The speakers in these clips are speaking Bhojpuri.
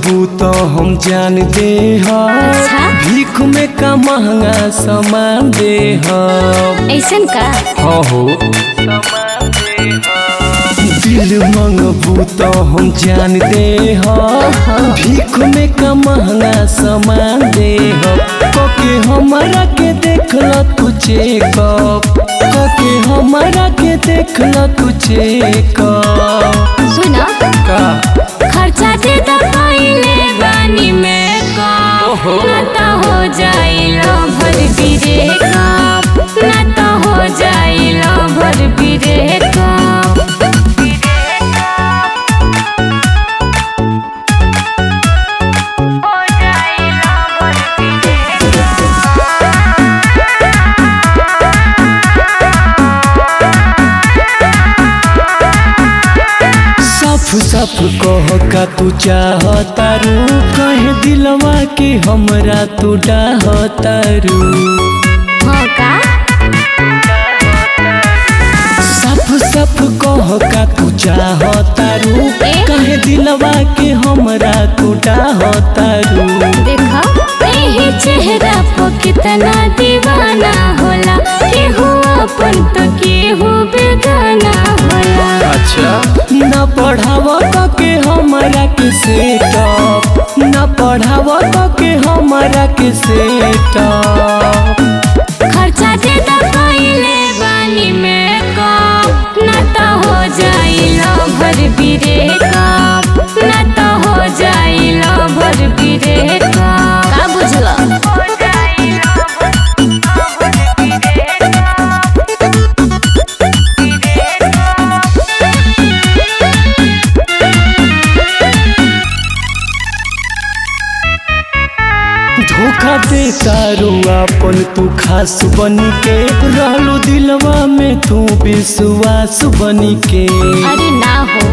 मंगबू तो हम जान दे अच्छा? भीख में का महंगा सामान दे ऐसन का हाँ हो दिल मंगबू तो हम जान दे भीख में का महंगा सामान दे कके हमारा के देख ल तू चेकअप कके हमारा के देख ल तू चेकअप सुना का खर्चा दे तो पहले बानी में कप ना तो हो जाइलो भर बिरे कप ना तो हो जाइलो भर बिरे कप साफ साफ कह का तू चाहतारू कहे दिलवा के हमरा तू डाहतारू हाँ का साफ साफ कह का तू चाहतारू ए? कहे दिलवा के हमरा तू डाहतारू देखो यही चेहरा पर कितना दीवाना होला केहू अपन तो केहू बेगाना होला अच्छा न पढ़ाव के हमरा के सेटअप न पढ़ाव के हमरा के सेटअप खर्चा दे तो पहले बानी में कप ना तो हो जाइलो भर बिरे कप ना तो हो जाइलो भर बिरे कप का बुझला धोखा दे तारू अपन तू खास बनी के रहलू दिलवा में तू विश्वास बनी के अरे ना हो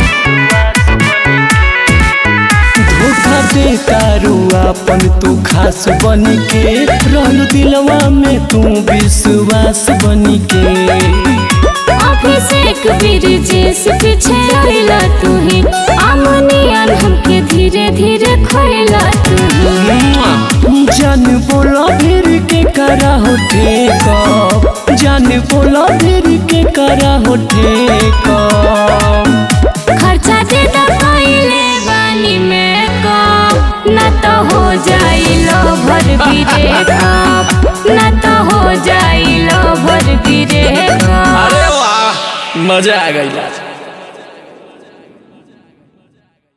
धोखा दे तारू अपन तू खास बनी के रहलू दिलवा में तू विश्वास बनी के अभिषेक वीर जिस पीछे आइला तू ही अमनियन हमके धीरे धीरे खोइला तू ही जान बोला फिर के करा हो ठेकअप जान बोला फिर के करा हो ठेकअप खर्चा दे तो पहले बानी में कप ना तो हो जाइलो भर बिरे कप ना तो हो जाइलो भर बिरे कप अरे वाह मजा आ गई